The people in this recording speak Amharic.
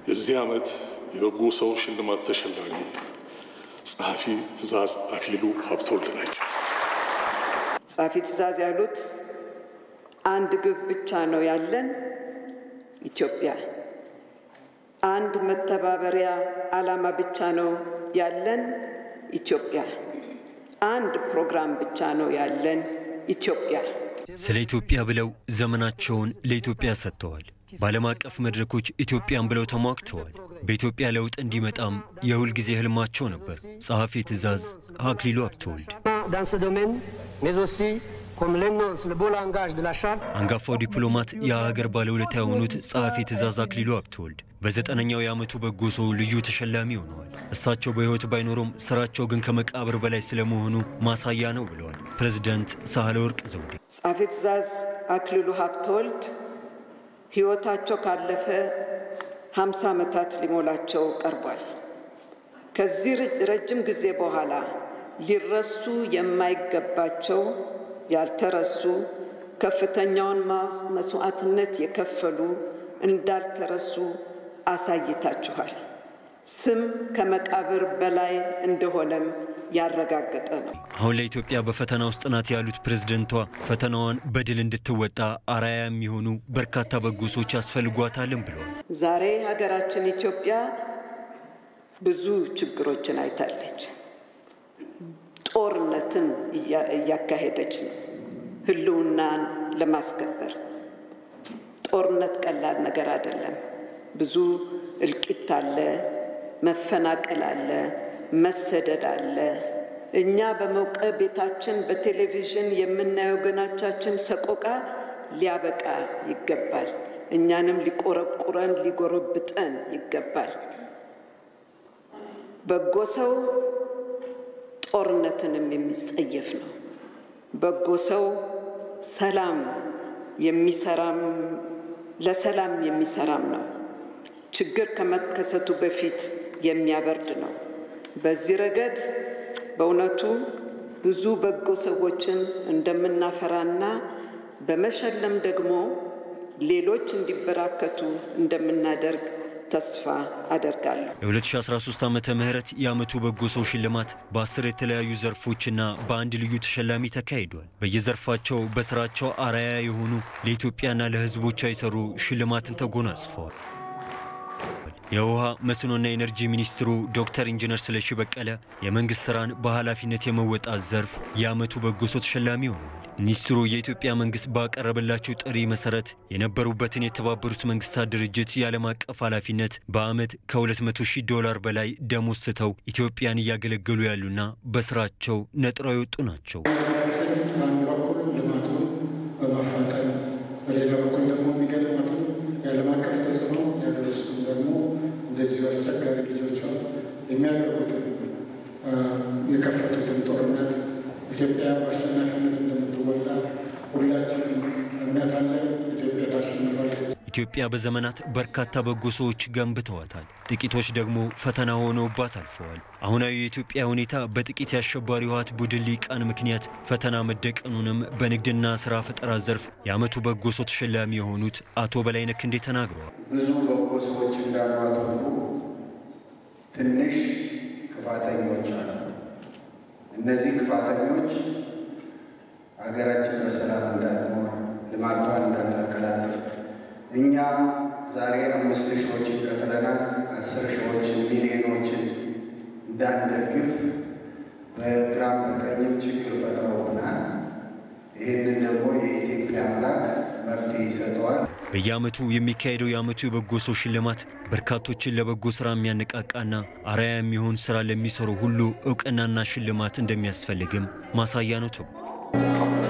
የዚህ ዓመት የበጎ ሰው ሽልማት ተሸላሚ ጸሐፊ ትእዛዝ አክሊሉ ሀብተወልድ ናቸው። ጸሐፊ ትእዛዝ ያሉት አንድ ግብ ብቻ ነው ያለን ኢትዮጵያ። አንድ መተባበሪያ ዓላማ ብቻ ነው ያለን ኢትዮጵያ። አንድ ፕሮግራም ብቻ ነው ያለን ኢትዮጵያ። ስለ ኢትዮጵያ ብለው ዘመናቸውን ለኢትዮጵያ ሰጥተዋል። በዓለም አቀፍ መድረኮች ኢትዮጵያን ብለው ተሟግተዋል። በኢትዮጵያ ለውጥ እንዲመጣም የሁል ጊዜ ህልማቸው ነበር። ጸሐፊ ትእዛዝ አክሊሉ ሀብተወልድ አንጋፋው ዲፕሎማት የሀገር ባለውለታ የሆኑት ጸሐፊ ትእዛዝ አክሊሉ ሀብተወልድ በዘጠነኛው የዓመቱ በጎ ሰው ልዩ ተሸላሚ ሆነዋል። እሳቸው በሕይወት ባይኖሩም ስራቸው ግን ከመቃብር በላይ ስለመሆኑ ማሳያ ነው ብለዋል ፕሬዝደንት ሳህለወርቅ ዘውዴ። ጸሐፊ ትእዛዝ አክሊሉ ሀብተወልድ ሕይወታቸው ካለፈ ሀምሳ ዓመታት ሊሞላቸው ቀርቧል። ከዚህ ረጅም ጊዜ በኋላ ሊረሱ የማይገባቸው ያልተረሱ ከፍተኛውን መስዋዕትነት የከፈሉ እንዳልተረሱ አሳይታችኋል። ስም ከመቃብር በላይ እንደሆነም ያረጋገጠ ነው። አሁን ለኢትዮጵያ በፈተና ውስጥ ናት ያሉት ፕሬዝደንቷ ፈተናዋን በድል እንድትወጣ አርአያ የሚሆኑ በርካታ በጎ ሰዎች ያስፈልጓታልም ብለዋል። ዛሬ ሀገራችን ኢትዮጵያ ብዙ ችግሮችን አይታለች። ጦርነትን እያካሄደች ነው ህልውናን ለማስከበር። ጦርነት ቀላል ነገር አይደለም። ብዙ እልቂት አለ፣ መፈናቀል አለ፣ መሰደድ አለ። እኛ በሞቀ ቤታችን በቴሌቪዥን የምናየው ወገኖቻችን ሰቆቃ ሊያበቃ ይገባል። እኛንም ሊቆረቁረን ሊጎረብጠን ይገባል። በጎ ሰው ጦርነትንም የሚጸየፍ ነው። በጎ ሰው ሰላም የሚሰራም ለሰላም የሚሰራም ነው። ችግር ከመከሰቱ በፊት የሚያበርድ ነው። በዚህ ረገድ በእውነቱ ብዙ በጎ ሰዎችን እንደምናፈራና በመሸለም ደግሞ ሌሎች እንዲበራከቱ እንደምናደርግ ተስፋ አደርጋለሁ። የ2013 ዓመተ ምህረት የዓመቱ በጎ ሰው ሽልማት በአስር የተለያዩ ዘርፎችና በአንድ ልዩ ተሸላሚ ተካሂዷል። በየዘርፋቸው በስራቸው አርአያ የሆኑ ለኢትዮጵያና ለሕዝቦቿ የሰሩ ሽልማትን ተጎናጽፈዋል። የውሃ መስኖና ኤነርጂ ሚኒስትሩ ዶክተር ኢንጂነር ስለሺ በቀለ የመንግሥት ሥራን በኃላፊነት የመወጣት ዘርፍ የዓመቱ በጎ ሰው ተሸላሚ ሆነዋል። ሚኒስትሩ የኢትዮጵያ መንግሥት ባቀረበላቸው ጥሪ መሠረት የነበሩበትን የተባበሩት መንግሥታት ድርጅት የዓለም አቀፍ ኃላፊነት በዓመት ከ200 ሺህ ዶላር በላይ ደሞዝ ትተው ኢትዮጵያን እያገለገሉ ያሉና በሥራቸው ነጥረው የወጡ ናቸው። በአንድ በኩል ልማቱን በማፋጠን በሌላ በኩል ደግሞ የሚገጥማትን የዓለም አቀፍ ተጽዕኖ የሀገር ውስጥም ደግሞ እንደዚሁ አስቸጋሪ ልጆቿ የሚያደርጉትን የከፈቱትን ጦርነት ኢትዮጵያ በአሸናፊነት እንደምትወጣ ሁላችንም እምነት አለን። ኢትዮጵያ ታሸንፋለች። ኢትዮጵያ በዘመናት በርካታ በጎ ሰዎች ገንብተዋታል። ጥቂቶች ደግሞ ፈተና ሆነውባት አልፈዋል። አሁናዊ የኢትዮጵያ ሁኔታ በጥቂት የአሸባሪ ህወሓት ቡድን ሊቃን ምክንያት ፈተና መደቀኑንም በንግድና ስራ ፈጠራ ዘርፍ የዓመቱ በጎ ሰው ተሸላሚ የሆኑት አቶ በላይነህ ክንዴ ተናግረዋል። ብዙ በጎ ሰዎች እንዳሏት ሁሉ ትንሽ ክፋተኞች አሉ። እነዚህ ክፋተኞች ሀገራችን በሰላም እንዳትኖር ልማቷን እንዳታቀላጥፍ እኛ ዛሬ አምስት ሺዎችን ቀጥለናል። አስር ሺዎችን ሚሊዮኖችን እንዳንደግፍ በግራም በቀኝም ችግር ፈጥረውብናል። ይህንን ደግሞ የኢትዮጵያ አምላክ መፍትሄ ይሰጠዋል። በየዓመቱ የሚካሄደው የዓመቱ የበጎ ሰው ሽልማት በርካቶችን ለበጎ ሥራ የሚያነቃቃና አርአያ የሚሆን ሥራ ለሚሰሩ ሁሉ ዕውቅናና ሽልማት እንደሚያስፈልግም ማሳያ ነው ተብሏል።